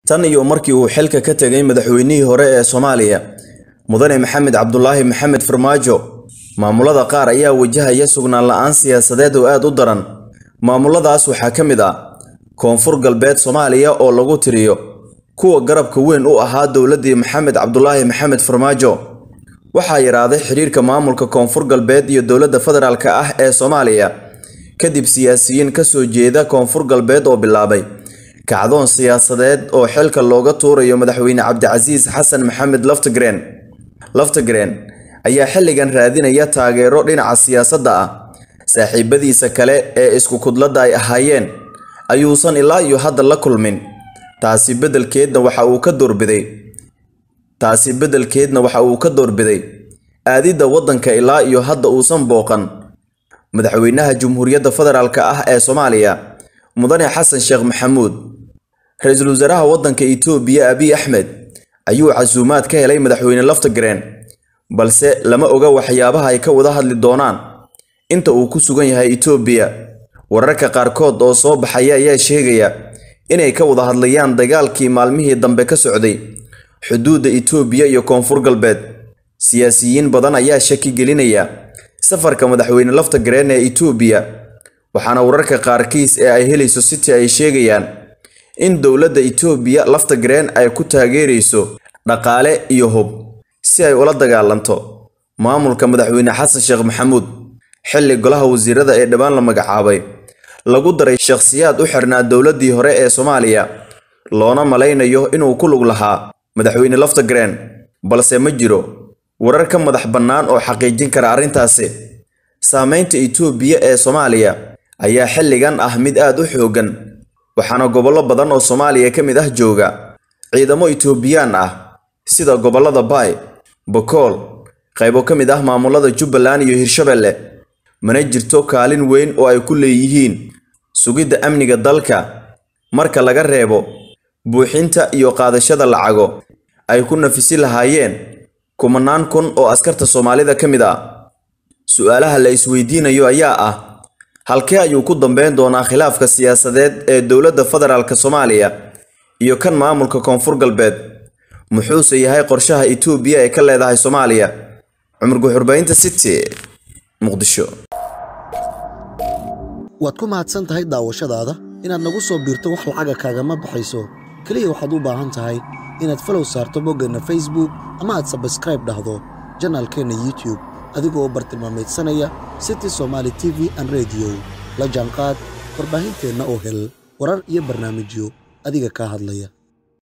tan iyo markii uu xilka ka tegay madaxweynihii hore ee soomaaliya mudane maxamed cabdulaahi maxamed farmaajo maamulada qaar ayaa wajahaya sugnaan la-aan siyaasadeed oo aad u daran maamuladaas waxaa ka mid ah koonfur galbeed soomaaliya oo lagu tiriyo kuwa garabka weyn u ahaa dowladdii maxamed cabdulaahi maxamed farmaajo waxaa yaraaday xidhiirka maamulka koonfur galbeed iyo dowladda federaalk ah ee soomaaliya kadib siyaasiyiin ka soo jeeda koonfur galbeed oo bilaabay kacdoon siyaasadeed oo xilka looga tuurayo madaxweyne cabdicasiis xasan maxamed laftigreen laftigreen ayaa xilligan raadinaya taageero dhinaca siyaasadda ah saaxiibadiisa kale ee isku kudladda ay ahaayeen ayuusan ilaa iyo hadda la kulmin taasi beddelkeedna waxa uu ka doorbiday taasi beddelkeedna waxa uu ka doorbiday aadidda waddanka ilaa iyo hadda uusan booqan madaxweynaha jamhuuriyadda federaalk ah ee soomaaliya mudane xasan sheekh maxamuud ra-iisul wasaaraha waddanka itoobiya abiy axmed ayuu casuumaad ka helay madaxweyne laftigreen balse lama oga waxyaabaha ay ka wada hadli doonaan inta uu ku sugan yahay itoobiya wararka qaarkood oo soo baxaya ayaa sheegaya inay ka wada hadlayaan dagaalkii maalmihii dambe ka socday xuduudda itoobiya iyo koonfur galbeed siyaasiyiin badan ayaa shaki gelinaya safarka madaxweyne laftigreen ee itoobiya waxaana wararka qaarkiis ee ay helayso city ay sheegayaan in dowladda itoobiya laftigreen ay ku taageerayso dhaqaale iyo hub si ay ula dagaalanto maamulka madaxweyne xasan sheekh maxamuud xilli golaha wasiirada ee dhowaan la magacaabay lagu daray shakhsiyaad u xirnaa dowladdii hore ee soomaaliya loona malaynayo inuu ku lug lahaa madaxweyne laftigreen balse ma jiro warar ka madax bannaan oo xaqiijin kara arrintaasi saameynta itoobiya ee soomaaliya ayaa xilligan ah mid aad u xooggan waxaana gobollo badan oo soomaaliya ka mid ah jooga ciidamo itoobiyaan ah sida gobollada baay bokool qaybo ka mid ah maamulada jubbaland iyo hirshabelle mana jirto kaalin weyn oo ay ku leeyihiin sugidda amniga dalka marka laga reebo buuxinta iyo qaadashada lacago ay ku nafisi lahaayeen kumanaan kun oo askarta soomaalida ka mid ah su-aalaha la isweydiinayo ayaa ah halkee ayuu ku dambeyn doonaa khilaafka siyaasadeed ee dowladda federaalk soomaaliya iyo kan maamulka koonfur galbeed muxuuse yahay qorshaha itoobiya ee ka leedahay soomaaliya cumar guxurbaynta city muqdisho waad ku mahadsan tahay daawashadaada inaad nagu soo biirto wax lacaga kaagama baxayso keliya waxaad u baahan tahay inaad falow saarto boggeenna facebook ama aad sabskraib dhahdo janaalkeenna youtube adigoo bartilmaamaydsanaya city somaali t v an rediyo la jaanqaad warbaahinteenna oo hel warar iyo barnaamijyo adiga kaa hadlaya